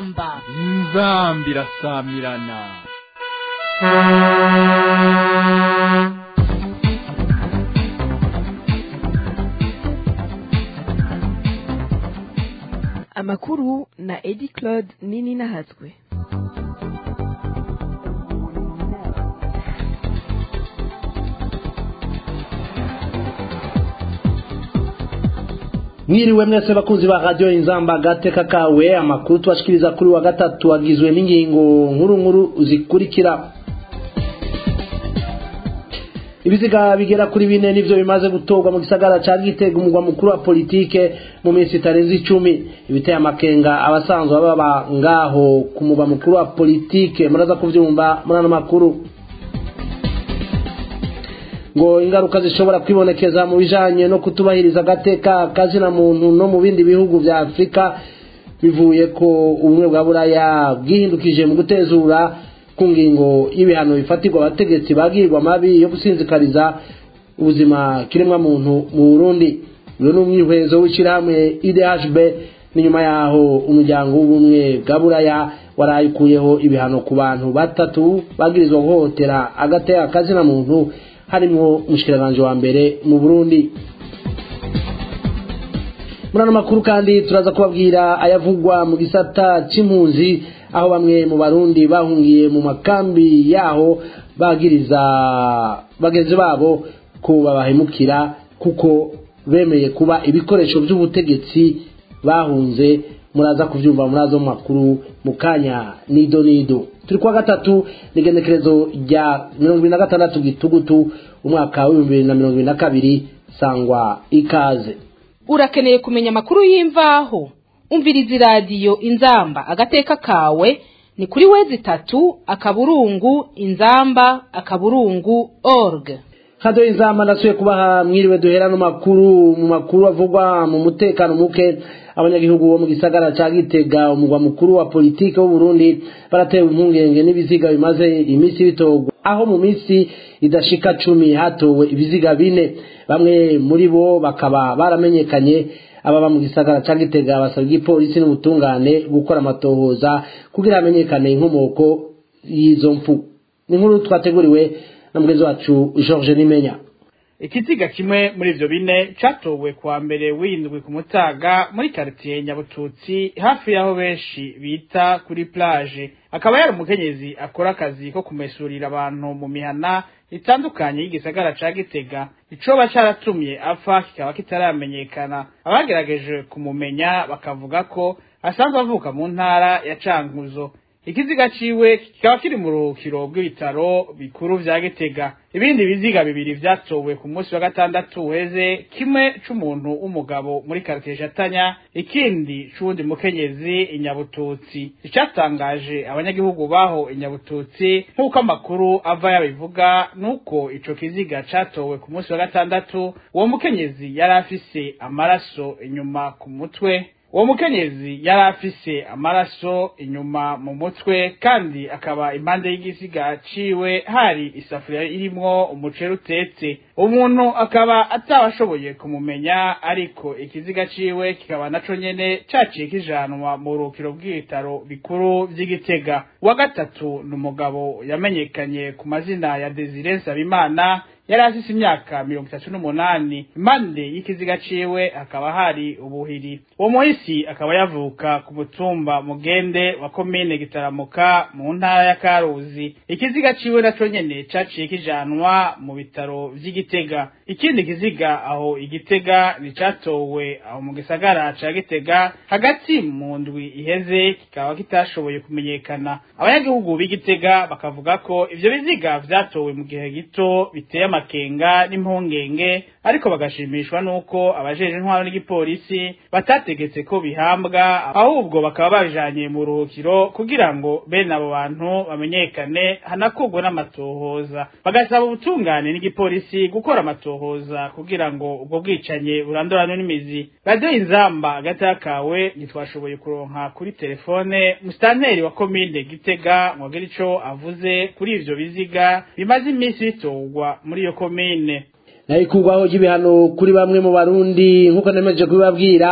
inzamba inzamba irasamirana amakuru na edi claude nini nahatswe mwiriwe mwese bakunzi ba radio inzamba gateka kawe amakuru tubashikiriza kuri wa gatatu agizwe n'ingingo nkuru nkuru zikurikira ibiziga bigera kuri bine nivyo bimaze gutorwa mu gisagara ca Gitega umugwa mukuru wa politike mu minsi itarenze icumi ibiteye amakenga abasanzwe baba ngaho ku mugwa mukuru wa politike muraza kuvyumva muri ano makuru ngo ingaruka zishobora kwibonekeza mu bijanye no kutubahiriza agateka kazina muntu no mu bindi bihugu vya Afrika bivuye ko ubumwe bwa buraya bwihindukije mu gutezura ku ngingo y'ibihano bifatirwa abategetsi bagirwa mabi yo gusinzikariza ubuzima kiremwa muntu mu Burundi uyu ni umwihwezo w'ishirahamwe IDHB ni nyuma yaho umuryango w'ubumwe bwa buraya warayikuyeho ibihano ku bantu batatu bagirizwa guhohotera agateka kazina muntu harimwo umushikiranganje wa mbere mu Burundi muri ano makuru kandi turaza kubabwira ayavugwa mu gisata c'impunzi aho bamwe mu barundi bahungiye mu makambi yaho bagiriza bagenzi babo ko babahemukira kuko bemeye kuba ibikoresho by'ubutegetsi bahunze muraza kuvyumva muri azo makuru mu kanya nido nido turi kwa gatatu n'igenekerezo rya mirongo ibiri na gatandatu gitugutu umwaka w'ibihumbi bibiri na mirongo ibiri na kabiri sangwa ikaze urakeneye kumenya amakuru y'imvaho umviriza iradiyo inzamba agateka kawe ni kuri wezi itatu akaburungu inzamba akaburungu org hado inzamba ndasuye kubaha mwiriwe duhera no makuru mu makuru avugwa mu mutekano muke abanyagihugu bo mu gisagara ca Gitega umugwa mukuru wa politike w'u Burundi baratewe impungenge n'ibiziga bimaze iminsi bitogwa aho mu minsi idashika cumi hatowe ibiziga bine bamwe muri bo bakaba baramenyekanye ababa mu gisagara ca Gitega basabwa igipolisi n'ubutungane gukora amatohoza kugira hamenyekane inkomoko y'izo mfu ni nkuru twateguriwe na mugenzi wacu George Nimenya ikiziga kimwe muri ivyo bine catowe kuwa mbere w'indwi ku mutaga muri karitiye nyabututsi hafi y'aho benshi bita kuri plage akaba yari umukenyezi akora akazi ko kumesurira abantu mu mihana itandukanye y'igisagara ca gitega icoba caratumye apfa kikaba kitaramenyekana abagerageje kumumenya bakavuga ko asanzwe avuka mu ntara ya cankuzo ikiziga ciwe kikaba kiri mu ruhukiro bw'ibitaro bikuru vya Gitega ibindi biziga bibiri vyatowe ku munsi wa gatandatu uheze kimwe c'umuntu w'umugabo muri quartier Jatanya ikindi c'uwundi mukenyezi inyabututsi icatangaje abanyagihugu baho inyabututsi nk'uko amakuru ava yabivuga nuko ico kiziga catowe ku munsi wa gatandatu uwo mukenyezi yari afise amaraso inyuma ku mutwe uwo mukenyezi yari afise amaraso inyuma mu mutwe kandi akaba impande y'igisiga ciwe hari isafuriya irimwo umuceri utetse umuntu akaba atabashoboye kumumenya ariko ikiziga ciwe kikaba naco nyene caciye kijanwa mu rukiro bw'ibitaro bikuru vy'igitega wa gatatu ni umugabo yamenyekanye ku mazina ya Desire Nsabimana yari afise imyaka mirongo itatu n'umunani impande y'ikiziga ciwe hakaba hari ubuhiri uwo muhisi akaba yavuka ku mutumba mugende wa komine gitaramuka mu ntara ya karuzi ikiziga ciwe naco nyene caciye kijanwa mu bitaro vy'igitega ikindi kiziga aho igitega nicatowe aho mu gisagara ca gitega hagati mu ndwi iheze kikaba kitashoboye kumenyekana abanyagihugu b'igitega bakavuga ko ivyo biziga vyatowe mu gihe gito biteye amakenga n'impungenge ariko bagashimishwa nuko abajeje intwaro n'igipolisi batategetse ko bihambwa ahubwo bakaba babijanye mu ruhukiro kugira ngo bene abo bantu bamenyekane hanakurwe n'amatohoza bagasaba ubutungane n'igipolisi gukora amatohoza kugira ngo ubwo bwicanye burandurane n'imizi radio inzamba agata kawe ntitwashoboye kuronka kuri telefone musitanteri wa komine gitega mwagira ico avuze kuri ivyo biziga bimaze iminsi bitorwa muri iyo komine nayo ikurwaho ry'ibihano kuri bamwe mu barundi nk'uko nemeje kubibabwira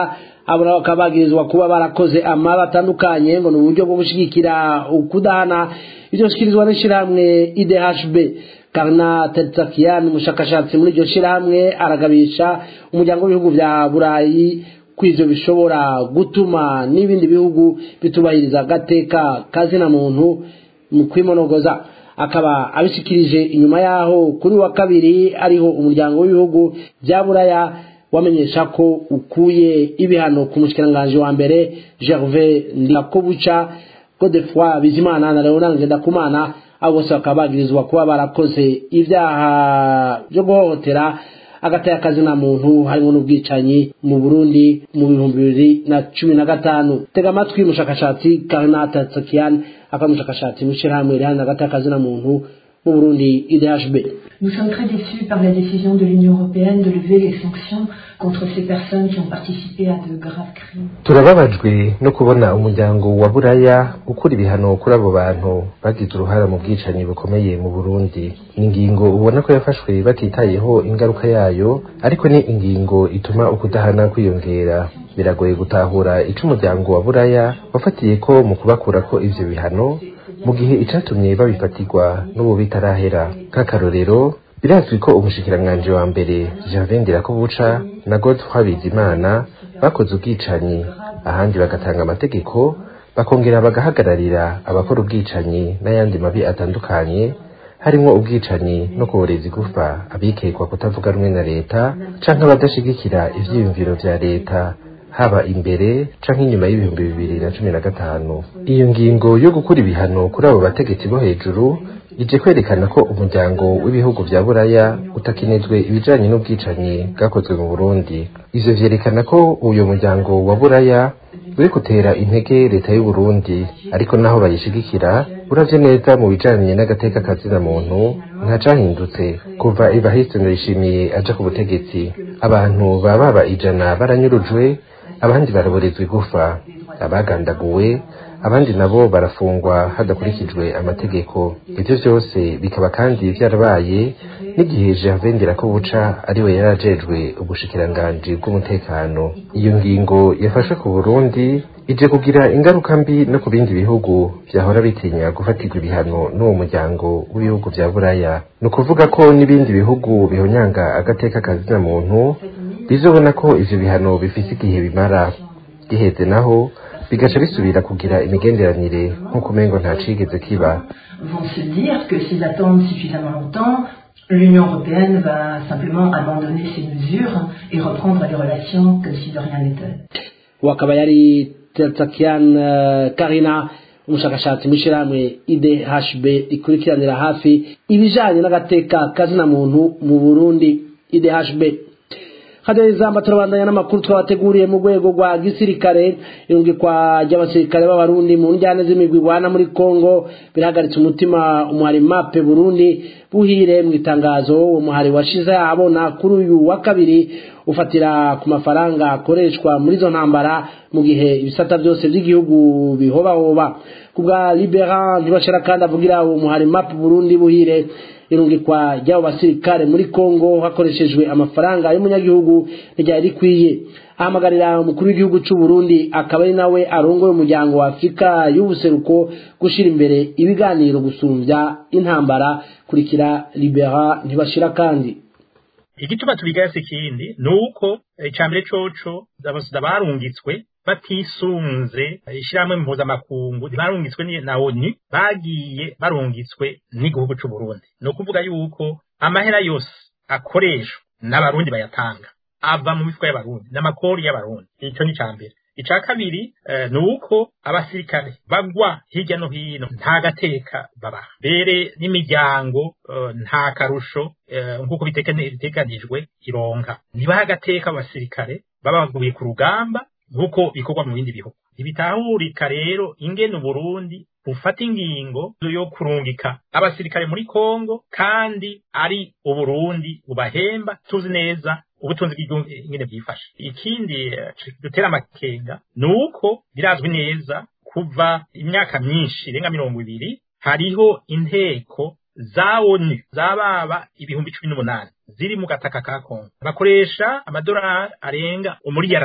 abo nabo bakaba bagirizwa kuba barakoze amaba atandukanye ngo ni uburyo bwo gushyigikira ukudahana ibyo bishyikirizwa n'ishyirahamwe idhb karna tetsakian umushakashatsi muri iryo shyirahamwe aragabisha umuryango w'ibihugu bya burayi ko ivyo bishobora gutuma n'ibindi bihugu bitubahiriza agateka kazina muntu mu kwimonogoza akaba abishikirije inyuma yaho kuri wa kabiri ariho umuryango w'ibihugu bya buraya wamenyesha ko ukuye ibihano ku mushikiranganji wa mbere gervais ndirakobuca godefroi bizimana na leonard ngendakumana abo bose bakaba bagirizwa kuba barakoze ibyaha byo guhohotera agataya kazina muntu harimo n'ubwicanyi mu burundi mu bihumbi bibiri na cumi na gatanu tega amatwi umushakashatsi karnata tsakian akaba umushakashatsi mu ishyirahamwe riharanira agataya kazina muntu mu burundi idhb Nous sommes très déçus par la décision de l'Union européenne de lever les sanctions contre ces personnes qui ont participé à de graves crimes. turababajwe no kubona umuryango wa buraya ukura ibihano kuri abo bantu bagize uruhara mu bwicanyi bukomeye mu burundi ni ingingo ubona ko yafashwe batitayeho ingaruka yayo ariko ni ingingo ituma ukudahana kwiyongera biragoye gutahura ico umuryango wa buraya wafatiye ko mu kubakurako ivyo bihano mu gihe icatumye babifatirwa n'ubu bitarahera nk'akarorero birazwi ko umushikiranganji wa mbere Gervais Ndirakobuca na Godefroid Bizimana bakoze ubwicanyi ahandi bagatanga amategeko bakongera bagahagararira abakora ubwicanyi n'ayandi mabi atandukanye harimwo ubwicanyi no kuboreza igufa abikekwa kutavuga rumwe na leta canke abadashigikira ivyiyumviro vya leta haba imbere canke inyuma y'ibihumbi bibiri na cumi na gatanu iyo ngingo yo gukura ibihano kuri abo bategetsi bo hejuru ije kwerekana ko umuryango w'ibihugu vya buraya utakinezwe ibijanye n'ubwicanyi bwakozwe mu burundi ivyo vyerekana ko uyo muryango wa buraya uri gutera intege leta y'u Burundi ariko naho bayishigikira uravye neza mu bijanye n'agateka kazina muntu nta cahindutse kuva Evariste Ndayishimiye aja ku butegetsi abantu baba baba ijana baranyurujwe abandi baraborezwa igufa abagandaguwe abandi nabo barafungwa hadakurikijwe amategeko ivyo vyose bikaba kandi vyarabaye n'igihe Gervais Ndirakobuca ariwe yarajejwe ubushikiranganji bw'umutekano iyo ngingo yafashwe ku Burundi ije kugira ingaruka mbi no ku bindi bihugu vyahora bitinya gufatirwa ibihano n'uwo muryango w'ibihugu vya buraya ni ukuvuga ko n'ibindi bihugu bihonyanga agateka kazina muntu bizobona ko ivyo bihano bifise igihe bimara giheze naho bigaca bisubira kugira imigenderanire nk'uko umengo nta cigeze kiba Vont se dire que s'ils attendent suffisamment longtemps, l'Union européenne va simplement abandonner ces mesures et reprendre les relations comme si de rien n'était. wakaba yari Tsakian uh, Karina umushakashatsi mu ishyirahamwe IDHB ikurikiranira hafi ibijanye n'agateka kazina muntu mu Burundi IDHB hadezamba turabandanya n'amakuru twabateguriye mu rwego rwa gisirikare irungikwa ry'abasirikare b'abarundi mu njyane z'imigwi igwana muri Kongo birahagaritse umutima umuhari mape Burundi buhire mu itangazo uwo muhari washize abona kuri uyu wa kabiri ufatira ku mafaranga akoreshwa muri izo ntambara mu gihe ibisata byose by'igihugu bihobahoba ku bwa libera ntibashira kandi avugira uwo muhari mape Burundi buhire irungikwa ry'abo basirikare muri Kongo hakoreshejwe amafaranga y'umunyagihugu ntiryari rikwiye ahamagarira umukuru w'igihugu cy'u Burundi akaba ari nawe arongoye umuryango wa Afurika y'ubuseruko gushira imbere ibiganiro gusumbya intambara kurikira libera ntibashira kandi igituma tubigaya si kindi ni uko icambere coco abasida barungitswe batisunze ishyirahamwe mpuzamakungu barungitswe na onu bagiye barungitswe n'igihugu c'u Burundi ni ukuvuga yuko amahera yose akoreshwa n'abarundi bayatanga ava mu mifuko y'abarundi n'amakori y'abarundi icyo ni icambere ica kabiri ni uko abasirikare bagwa hirya no hino nta gateka babaha mbere n'imiryango nta karusho nk'uko biteganijwe ironka ntibaha agateka abasirikare baba baguye ku rugamba nk'uko bikorwa mu bindi bihugu ntibitahurika rero ingene uburundi bufata ingingo yo kurungika abasirikare muri kongo kandi ari uburundi bubahemba tuzi neza ubutunzi bw'igihugu ingene bwifashe ikindi dutera amakenga ni uko birazwi neza kuva imyaka myinshi irenga mirongo ibiri hariho inteko za onu zababa ibihumbi cumi n'umunani ziri mu gataka ka kongo bakoresha amadolari arenga umuriyarati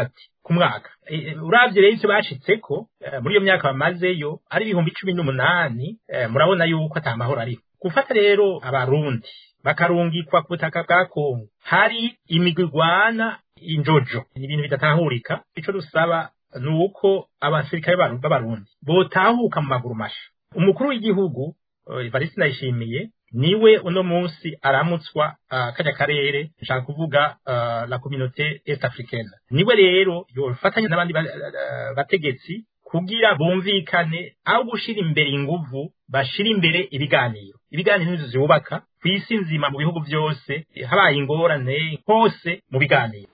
ku mwaka E, e, uravye rero ivyo bashitseko eh, muri iyo myaka bamazeyo ari ibihumbi cumi n'umunani eh, murabona yuko ata mahoro ariho gufata rero abarundi bakarungikwa ku butaka bwa kongo hari imigwi igwana injojo ni ibintu bidatahurika ico dusaba ni uko abasirikare b'abaru- b'abarundi botahuka mu maguru masha umukuru w'igihugu eh, Evariste Ndayishimiye niwe uno munsi aramutswa uh, kajya karere nshaka kuvuga uh, la communauté est africaine niwe rero yofatanya n'abandi ba- uh, bategetsi kugira bumvikane aho gushira imbere inguvu bashira imbere ibiganiro ibiganiro nizo zubaka ku isi nzima mu bihugu byose habaye ingorane hose mu biganiro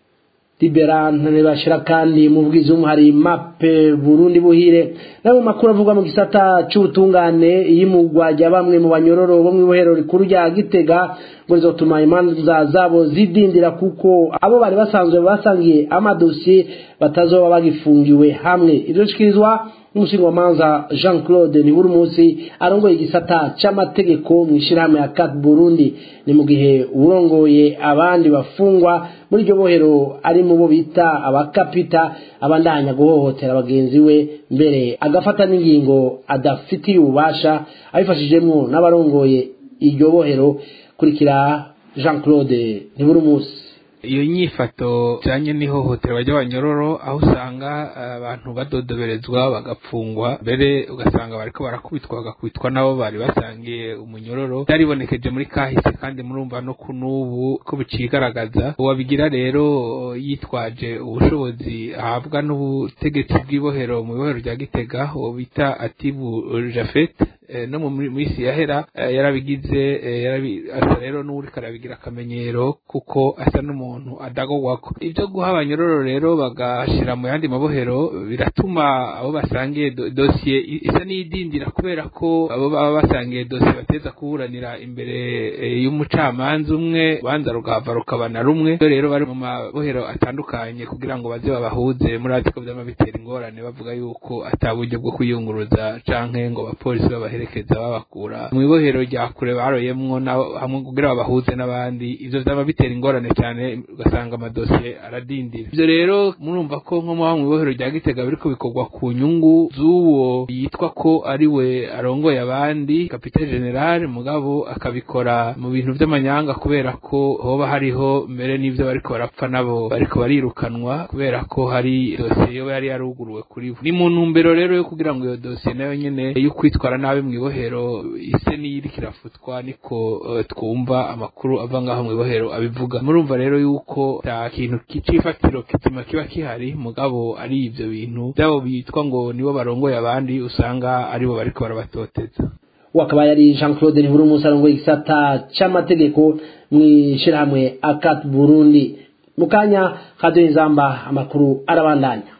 liberante ntibashira kandi mu bwizumu hari mape burundi buhire nawe mu makuru avuga mu gisata c'ubutungane iyimugwa rya bamwe mu banyororo bo mw'ibohero rikuru rya gitega ngo rizotuma imanza zabo zidindira kuko abo bari basanzwe basangiye amadosiye batazoba bagifungiwe hamwe ivyo bishikirizwa n'umushingamanza jean claude nibura umunsi arongoye igisata c'amategeko mu ishirahamwe ya cat burundi ni mu gihe urongoye abandi bafungwa muri iryo bohero ari mu bo bita abakapita abandanya guhohotera bagenzi we mbere agafata n'ingingo adafitiye ububasha abifashijemwo n'abarongoye iryo bohero kurikira jean claude nibura umunsi iyo nyifato ijanye n'ihohoterwa ry'abanyororo aho usanga eh, abantu badodoberezwa bagapfungwa mbere ugasanga bariko barakubitwa bagakubitwa nabo bari basangiye umunyororo byaribonekeje muri kahise kandi murumva no kunubu ko bicigaragaza uwabigira rero yitwaje ubushobozi ahabwa n'ubutegetsi bw'ibohero mu ibohero rya gitega uwo bita atibu jafet eh, no mu minsi yahera eh, yarabigize eh, yarabi- asa rero n'uwuriko arabigira akamenyero kuko asa n'umuntu adagogwako ivyo guha abanyororo rero bagashira mu yandi mabohero biratuma abo basangiye do- dosiye i- isa n'iyidindira kubera ko abo baba basangiye dosiye bateza kuburanira imbere eh, y'umucamanza umwe ubanza rugahava rukaba na rumwe Iyo rero bari mu mabohero atandukanye kugira ngo baze babahuze muri atiko vyama bitera ingorane bavuga yuko ata buryo bwo kwiyunguruza canke ngo abapolisi babaherekeza babakura mu ibohero rya kure baroyemwo nabo hamwe kugira babahuze n'abandi ivyo vyama bitera ingorane cyane ugasanga amadosiye aradindira ivyo rero murumva ko nko mu ibohero rya gitega biriko bikorwa ku nyungu z'uwo yitwa ko ari we arongoye abandi kapitene general mugabo akabikora mu bintu vy'amanyanga kubera ko hoba hariho mbere n'ivyo bariko barapfa nabo bariko barirukanwa kubera ko hari dosiye yoba yari yaruguruwe kuri bo ni mu ntumbero rero yo kugira ngo iyo dosiye nayo nyene yo kwitwara nabi mu ibohero ise n'iyiriko irafutwa niko eh, twumva amakuru ava ngaho mu ibohero abivuga murumva rero yuko ata kintu c'ifatiro kizima kiba kihari mugabo ari ivyo bintu vyabo bitwa ngo nibo barongoye abandi usanga aribo bariko barabatoteza wakaba yari jean claude ntibura umunsi arongoye igisata c'amategeko mw'ishirahamwe akat burundi mu kanya kaduha inzamba amakuru arabandanya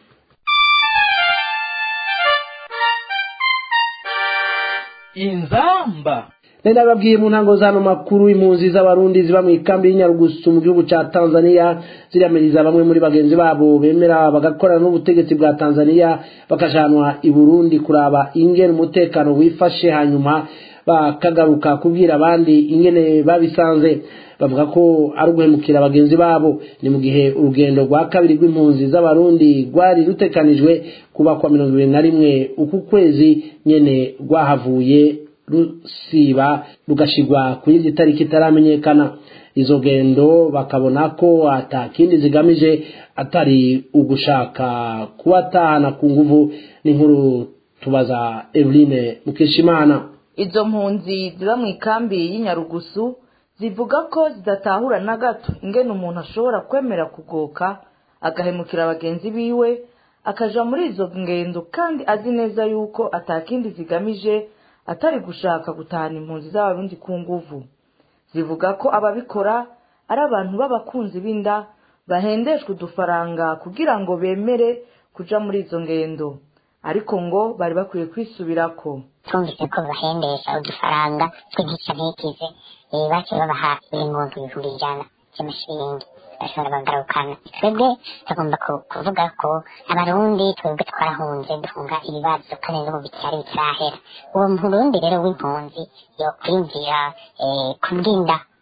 inzamba nari nababwiye mu ntango z'ano makuru impunzi z'abarundi ziba mu ikambi y'inyarugusu mu gihugu ca tanzania ziramiriza bamwe muri bagenzi babo bemera bagakorana n'ubutegetsi bwa tanzania bakajanwa i burundi kuraba ingene umutekano wifashe hanyuma bakagaruka kubwira abandi ingene babisanze bavuga ko ari uguhemukira bagenzi babo ni mu gihe urugendo rwa kabiri rw'impunzi z'abarundi rwari rutekanijwe kuba kwa mirongo ibiri na rimwe uku kwezi nyene rwahavuye rusiba rugashigwa ku yindi tariki itaramenyekana izo gendo bakabona ko ata kindi zigamije atari ugushaka kubatahana ku nguvu n'inkuru tubaza Eveline Mukeshimana izo mpunzi ziba mu ikambi y'inyarugusu zivuga ko zidatahura na gato ingene umuntu ashobora kwemera kugoka agahemukira bagenzi biwe akaja muri izo ngendo kandi azi neza yuko atakindi zigamije atari gushaka gutahana impunzi z'abarundi ku nguvu zivuga ko ababikora ari abantu b'abakunzi b'inda bahendeshwa udufaranga kugira ngo bemere kuja muri izo ngendo ariko ngo bari bakwiye kwisubirako twumvise ko bahendesha udufaranga tw'igice ntikize eh, baciye babaha buri muntu ibihumbi ijana by'amashiringi bashobora bagarukana twebwe tugomba ku- kuvuga ko abarundi twebwe twarahunze duhunga ibibazo kandi n'ubu bitari bitarahera uwo murundi rero w'impunzi yokwiyumvira eh, kubwinda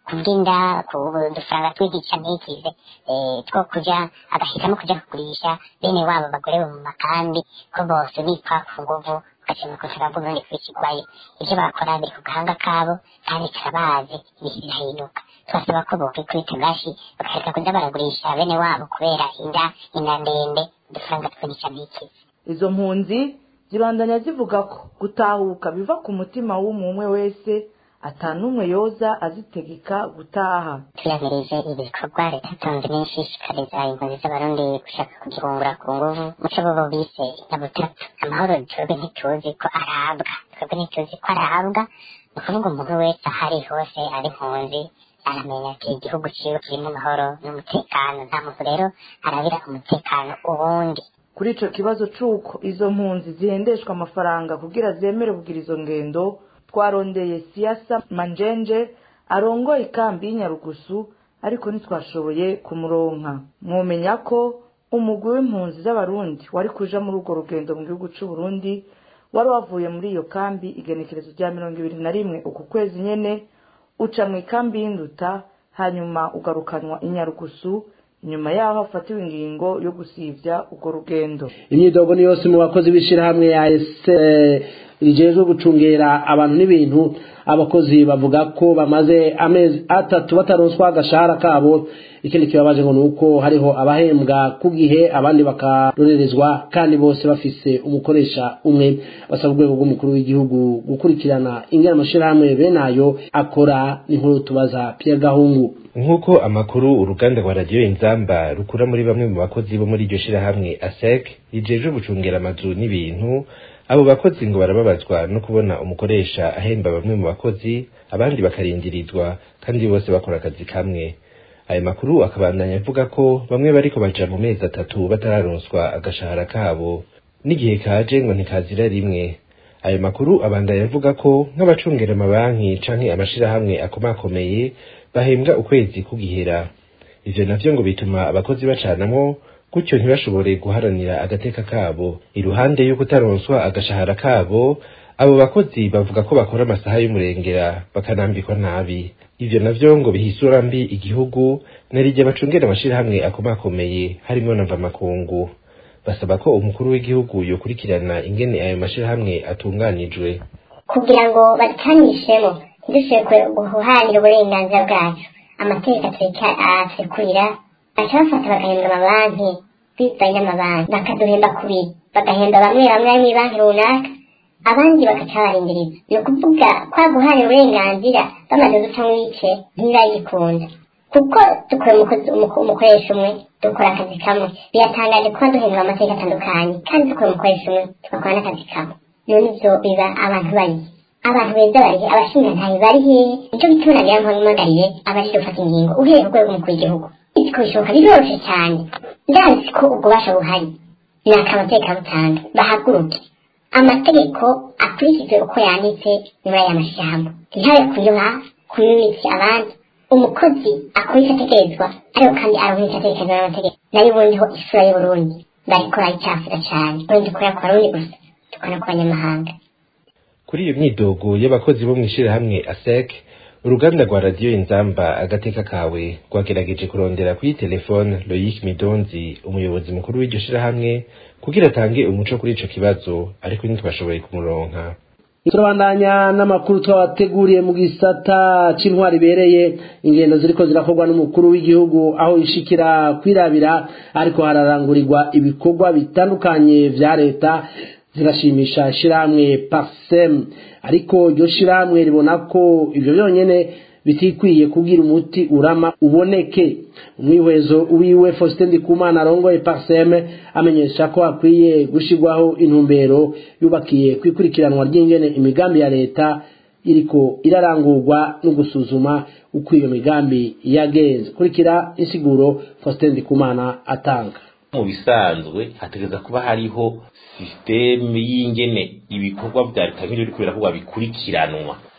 kubw'inda ku dufaranga twigica ntikize two kuja agahitamo kuja kugurisha bene wabo bagore bo mu makambi ko bose bipfa ku nguvu ugashima kushaka bw'uburundi kwikigwayo ivyo bakora biri ku gahanga kabo kandi karabazi ibintu birahinduka tubasaba ko bokwikubita gashi bakareka kuja baragurisha bene wabo kubera inda inda ndende udufaranga twigica ntikize izo mpunzi zibandanya zivuga ko gutahuka biva ku mutima w'umwe wese atanumwe yoza azitegeka gutaha tuyamirije ibikorwa leta itonze n'ishishikariza impunzi z'abarundi gushaka kugihungura ku nguvu muco bobo bise nyabutatu amahoro twebwe ntituzi ko arabwa twebwe ntituzi ko arabwa ni ukuvuga umuntu wese ahari hose ari impunzi aramenya ati igihugu ciwe kirimo amahoro n'umutekano nta muntu rero arabira umutekano uwundi kuri ico kibazo c'uko izo mpunzi zihendeshwa amafaranga kugira zemere kugira izo ngendo twarondeye siasa manjenje arongoye ikambi y'inyarugusu ariko ntitwashoboye kumuronka mwomenya ko umugwi w'impunzi z'abarundi wari kuja muri urwo rugendo mu gihugu c'uburundi wari wavuye muri iyo kambi igenekerezo rya mirongo ibiri na rimwe uku kwezi nyene uca mu ikambi y'induta hanyuma ugarukanwa inyarugusu inyuma yaho hafatiwe ingingo yo gusivya urwo rugendo imyidogo ni yose mu bakozi b'ishirahamwe ya ese rijejwe gucungera abantu n'ibintu abakozi bavuga ko bamaze amezi atatu bataronswa agashahara kabo ikindi kibabaje ngo ni uko hariho abahembwa ku gihe abandi bakarorerezwa kandi bose bafise umukoresha umwe basaba urwego rw'umukuru w'igihugu gukurikirana ingana amashirahamwe bene ayo akora n'inkuru tubaza Pierre Gahungu nk'uko amakuru uruganda rwa radiyo inzamba rukura muri bamwe mu bakozi bo muri iryo shirahamwe asec rijejwe gucungera amazu n'ibintu abo bakozi ngo barababazwa no kubona umukoresha ahemba bamwe mu bakozi abandi bakarindirizwa kandi bose bakora akazi kamwe ayo makuru akabandanya avuga ko bamwe bariko baja mu mezi atatu batararonswa agashahara kabo n'igihe kaje ngo ntikazira rimwe ayo makuru abandanya avuga ko nk'abacungera amabanki canke amashirahamwe akomakomeye bahembwa ukwezi kugihera ivyo navyo ngo bituma abakozi bacanamwo gutyo ntibashobore guharanira agateka kabo iruhande yo kutaronswa agashahara kabo abo bakozi bavuga ko bakora amasaha y'umurengera bakanambikwa nabi ivyo navyo ngo bihisura mbi igihugu narirya bacungera amashirahamwe akomakomeye harimwo na mvamakungu basaba ko umukuru w'igihugu yokurikirana ingene ayo mashirahamwe atunganijwe kugira ngo batanishemo ntidushobore guharanira uburenganzira bwacu amategeko aturikurira baca bafata bagahembwa amabanki bivanye n'amabanki bakaduhemba kubiri bagahemba bamwe bamwe bari mw'ibanki runaka abandi bagaca barindiriza ni ukuvuga kwa guharanira uburenganzira bamaze guca ibice ntibagikunda kuko dukora umukoresha umwe dukora akazi kamwe biratangaje kuba duhembwa amategeko atandukanye kandi dukora umukoresha umwe tugakora n'akazi kamwe none ivyo biba abantu bari abantu beza barihe abashingantahe bari hehe nico gituma nagira mpamagariye abaje gufata ingingo uhereye ku rwego umukuru w'igihugu ko bishoboka biroroshe cyane ndazi ko ubwo basha buhari ni akamateka butanga bahaguruke amategeko akurikizwe uko yanditse muri aya mashyamba ntihabe kunyuha kunyumitse abandi umukozi akora icyo ategerezwa ariko kandi aronka icyo ategerezwa n'amategeko nayo ubundiho isura y'uburundi barikora icyafura cyane ubundi dukorera ku barundi gusa dukora ku banyamahanga kuri iyo myidogo y'abakozi bo mu ishirahamwe asec uruganda rwa radiyo inzamba agateka kawe rwagerageje kurondera kuri telefone loyic midonzi umuyobozi mukuru w'iryo shirahamwe kugira atange umuco kuri ico kibazo ariko ntitwashoboye kumuronka turabandanya n'amakuru twabateguriye mu gisata c'intwari ibereye ingendo ziriko zirakorwa n'umukuru w'igihugu aho ishikira kwirabira ariko hararangurirwa ibikorwa bitandukanye vya leta zirashimisha ishirahamwe parsem ariko iryo shirahamwe ribona ko ivyo byonyene bitikwiye kugira umuti urama uboneke umwihwezo wiwe Faustin Ndikumana arongoye parsem amenyesha ko akwiye gushirwaho intumbero yubakiye kwikurikiranwa ry'ingene imigambi ya leta iriko irarangurwa no gusuzuma uko iyo migambi yagenze kurikira insiguro Faustin Ndikumana atanga mu bisanzwe hategeza kuba hariho sisiteme y'ingene ibikorwa vya leta nk'ibyo biriko birakorwa bikurikiranwa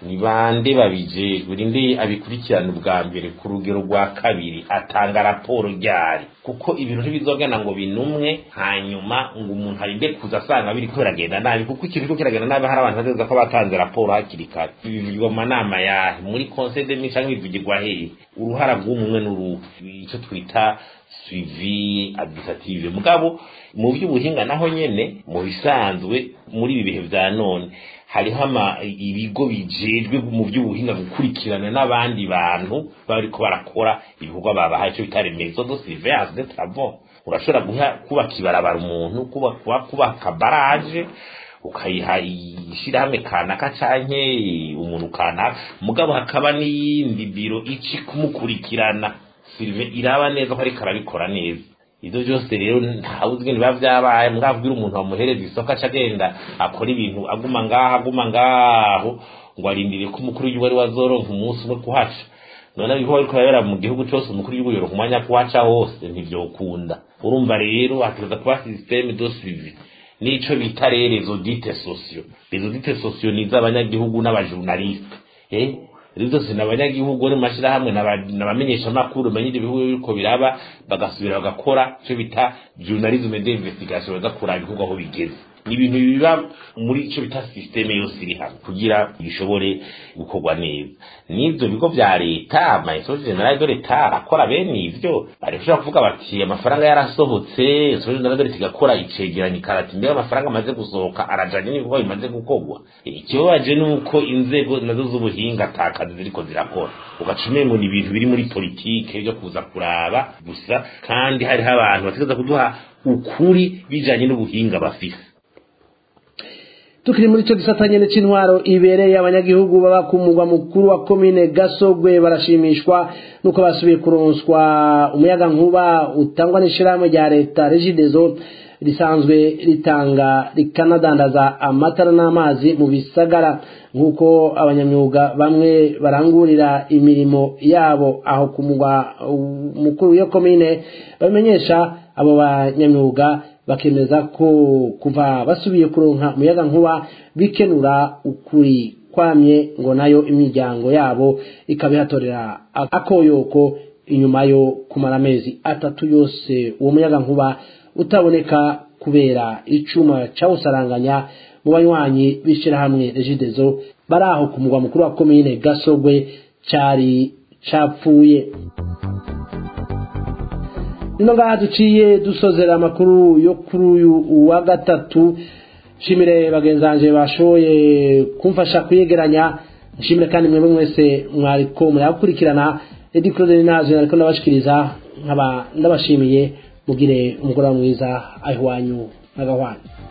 ni bande babijejwe ninde abikurikirana ubwa mbere ku rugero rwa kabiri atanga raporo ryari kuko ibintu ntibizogana ngo binumwe hanyuma ngo umuntu arinde kuza asanga biriko biragenda nabi kuko ikintu kiriko kiragenda nabi hari abantu bategereza ko batanze raporo hakiri kare bivugirwa mu manama yahe muri conseil de mission canke bivugirwa hehe uruhara rw'umwe n'uruhu ico twita suivi administrative mugabo mu by'ubuhinga naho nyene mu bisanzwe muri ibi bihe vya none hariho ama ibigo bijejwe mu by'ubuhinga gukurikirana n'abandi bantu bariko barakora ibikorwa babahaye icyo bita remezo de surveillance de travaux urashobora guha kubaka ibarabara umuntu kuba kubaka baraje ukayiha ishyirahamwe kanaka canke umuntu kanaka mugabo hakaba n'iyindi biro ici kumukurikirana sirive iraba neza ko ariko arabikora neza ibyo byose rero ntawe uzi biba byabaye mwabwira umuntu wamuhereza isoko aca agenda akora ibintu aguma ngaho aguma ngaho ngo arindire ko umukuru w'igihugu ari wazoronka umunsi umwe kuhaca none ibikorwa biriko birabera mu gihugu cyose umukuru w'igihugu yoronka umwanya kuhaca hose ntivyokunda urumva rero hategereza kuba systeme de suivi nico bita rero rezo dite socio rezo dite socio ni iz'abanyagihugu n'abajournaliste eh rero zose ni abanyagihugu ni mashyirahamwe n'abamenyesha amakuru bamenye ibyo bihugu biriko biraba bagasubira bagakora icyo bita journalisme d'investigation baza kuraba ibihugu aho bigeze ni ibintu biba muri icyo bita systeme yose iri hamwe kugira bishobore gukorwa neza n'ibyo bigo vya leta amainstitut general de leta arakora bene ivyo barashobora kuvuga bati amafaranga yarasohotse institut general de leta igakora icegeranyo ikarati mbega amafaranga amaze gusohoka arajanye n'ibikorwa bimaze gukorwa ikibabaje ni uko inzego nazo z'ubuhinga atakazi ziriko zirakora ugaca umengo ni ibintu biri muri politike byo kuza kuraba gusa kandi hariho abantu bategereza kuduha ukuri bijanye n'ubuhinga bafise tukiri muri cyo gisata nyene c'intwaro ibereye abanyagihugu baba ku mugwa mukuru wa komine gasogwe barashimishwa nuko basubiye kuronswa umuyaga nkuba utangwa n'ishirahamwe rya leta regidezo risanzwe ritanga rikanadandaza amatara n'amazi mu bisagara nk'uko abanyamyuga bamwe barangurira imirimo yabo aho ku mugwa mukuru w'iyo komine babimenyesha abo banyamyuga bakemeza ko kuva basubiye kuronka umuyaga nkuba bikenura ukuri kwamye ngo nayo imiryango yabo ikabihatorera akoyoko inyuma yo kumara amezi atatu yose uwo muyaga nkuba utaboneka kubera icuma cawusaranganya mu banywanyi b'ishirahamwe regidezo bari aho ku mugwa mukuru wa komine gasogwe cari capfuye nino ngaha duciye dusozera amakuru yo kuri uyu wa gatatu nshimire bagenzanje bashoboye kumfasha kuyegeranya nshimire kandi mwebwe mwese mwariko murakurikirana edi claude nazo ariko ndabashikiriza nkaba ndabashimiye mugire umugoroba mwiza aho iwanyu n'agahwana